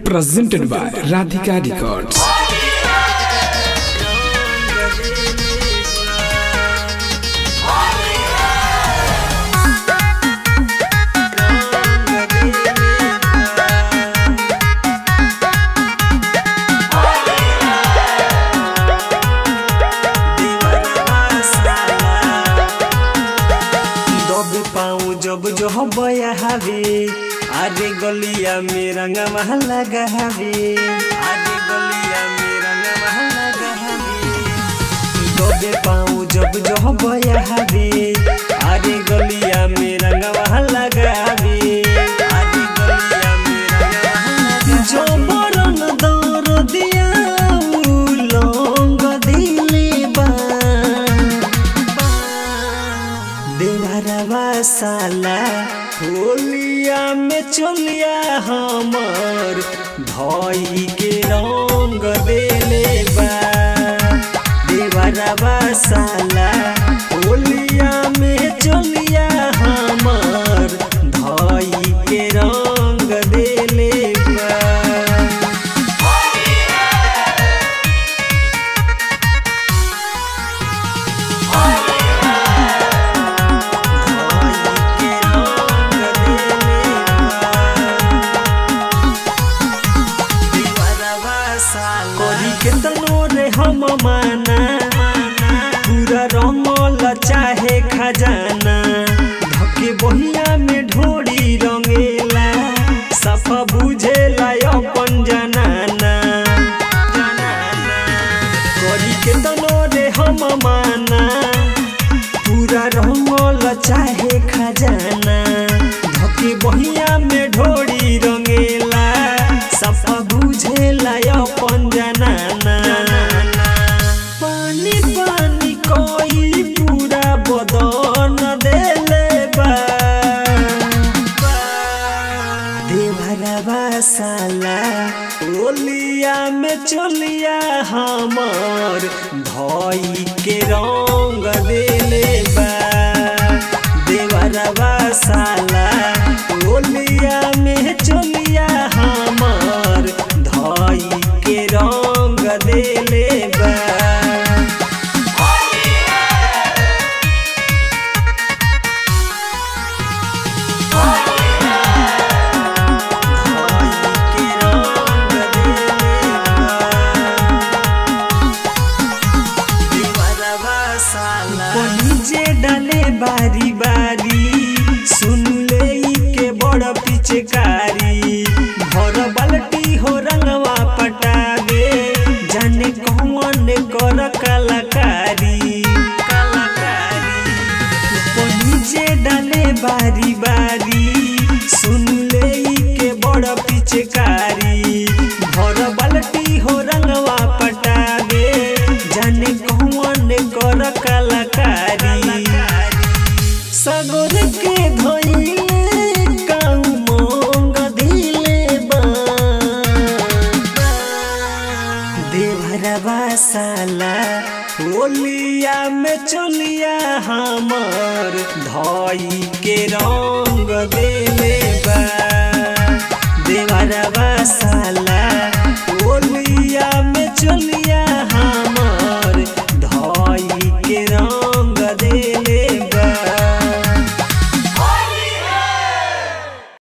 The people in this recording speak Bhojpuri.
presented by Radhika Records. दब पाऊँ जब जो बया हवे अरे गलिया में रंगवा लगा हवे अरे गलिया में रंगवा लगा हवे दबे पाऊँ जब जो बया हवे अरे गलिया में रंगवा लगा हवे अरे गलिया में रंगवा जो बरन दर दिया उलंग दिले बा देवरवा साला होलिया में चलिया हमर धई के रंग देले बा देवरवा साला होलिया में चलिया हमर धई के रंग देले बा करी के तनो रे हम माना पूरा रंगल चाहे खजाना धके बहिया में ढोरी रंगेला सफा बुझेला अपन जनाना करी के तनो रे हम माना पूरा रंगल चाहे खजाना धके बहिया में ढोरी रंगेला सफा बुझेला अपन जनाना पानी पानी कोई पूरा बदन देले बा देवरवा साला ओलिया में चलिया हमर धई के रंग देले बा देवरवा साला ओलिया में चलिया हमर धई के रंग देले बा जे डाले बारी बारी सुन ले ई के बड़ पिचकारी भर बाल्टी हो रंगवा पटावे जाने कौन कर कलाकारी कलाकारी जे डाले बारी बारी सुन ले ई के बड़ पिचकारी भर बाल्टी हो रंगवा पटावे जाने कौन कर कलाकारी सगोर के धोइले काऊ मोंग दिले बा देवरवा साला होलिया में चलिया हमर धई के रंग